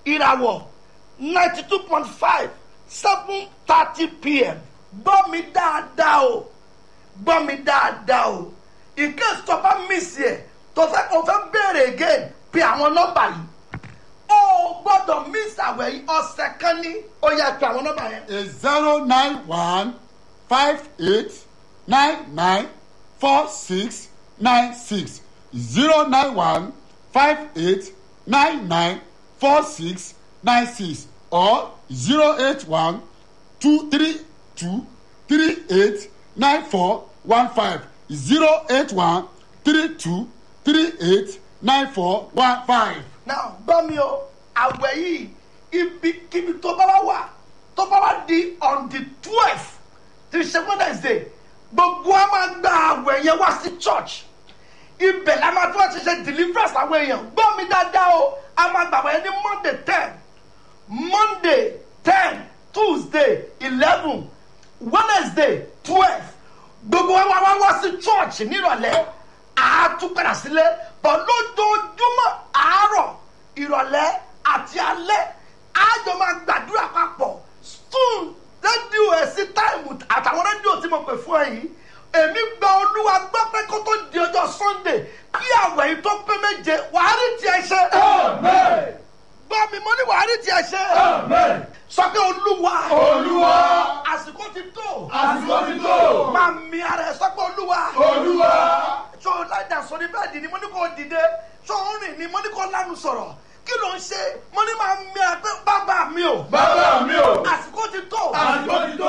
ìràwọ̀ ninety two point five seven thirty pm gbọ́ mi dáadáa o gbọ́ mi dáadáa o in case tó bá miss ẹ̀ tó fẹ́ kó fẹ́ béèrè again pe àwọn nọ́mbà yìí o gbọ́dọ̀ miss àwẹ̀ yìí ọ̀sẹ̀ kan ní ó yẹ pe àwọn nọ́mbà yẹn. is zero nine one five eight nine nine four six nine six zero nine one five eight nine nine four six nine six or zero eight one two three two three eight nine four one five zero eight one three two three eight nine four one five. now gbọ́ mi o àwẹ̀ yìí ibikíbi tó bá wá wà tó bá wá di on the twelve ti ṣe wednesday gbogbo a máa gba àwẹ̀ yẹn wá sí church ibẹ̀ la máa tí wọ́n ti ṣe deliverance àwọn èèyàn gbọ́ mi dáadáa o a máa gbà wọ́n yẹn ní monday ten monday ten tuesday eleven wednesday twelve gbogbo wa wá wá sí church nírọ̀lẹ́ àátúpadà sílé bọ̀ lójoojúmọ́ àárọ̀ ìrọ̀lẹ́ àti alẹ́ àjọ máa gbàdúrà papọ̀ stone rédíò ẹ̀ sí táìmù àtàwọn rédíò tí mo pè fún ẹ yìí èmi gba olúwa gbọ́ pé kó tó di ọjọ́ sunday kí àwẹ̀ yìí tó pé méje wàá rí tiẹ̀ ṣe. gbọ́ mi mo ní wàá rí tiẹ̀ ṣe. sọ pé olúwa Olúwa. àsìkò ti tó Àsìkò ti tó. máa mi ara ẹ sọ pé olúwa Olúwa. ṣó o lájà sórí bẹ́ẹ̀dì ni mo ní kó dìde ṣó o rìn ni mo ní kó lánàá sọ̀rọ̀ kí ló ń ṣe mo ní máa mi ara pé bàbá mi o Bàbá mi o. àsìkò ti tó Àsìkò ti tó.